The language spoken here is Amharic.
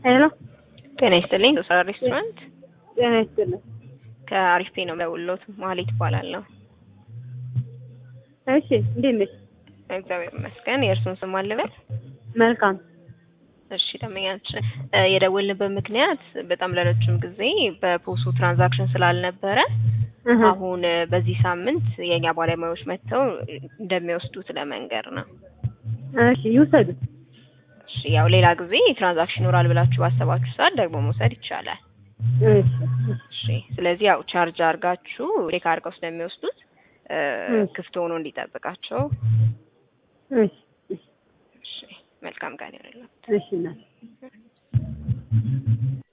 ሄሎ ጤና ይስጥልኝ። ዶሳ ሬስቶራንት ጤና ይስጥልኝ። ከአሪፍ ፔ ነው የምደውልልዎት። ማህሌት እባላለሁ። እሺ እንዴት ነሽ? እግዚአብሔር ይመስገን። የእርሱን ስም አልበል? መልካም እሺ ደንበኛችን የደወልንበት ምክንያት በጣም ለረጅም ጊዜ በፖሱ ትራንዛክሽን ስላልነበረ እህ አሁን በዚህ ሳምንት የእኛ ባለሙያዎች መጥተው እንደሚወስዱት ለመንገር ነው። እሺ ይውሰዱት። እሺ ያው ሌላ ጊዜ ትራንዛክሽን ይኖራል ብላችሁ ባሰባችሁ ሰዓት ደግሞ መውሰድ ይቻላል። እሺ እሺ ስለዚህ ያው ቻርጅ አድርጋችሁ ቼክ አድርገው ስለሚወስዱት እ እሺ። ክፍት ሆኖ እንዲጠብቃቸው። እሺ እሺ መልካም ቀን ይሁንልዎት። እሺ እናት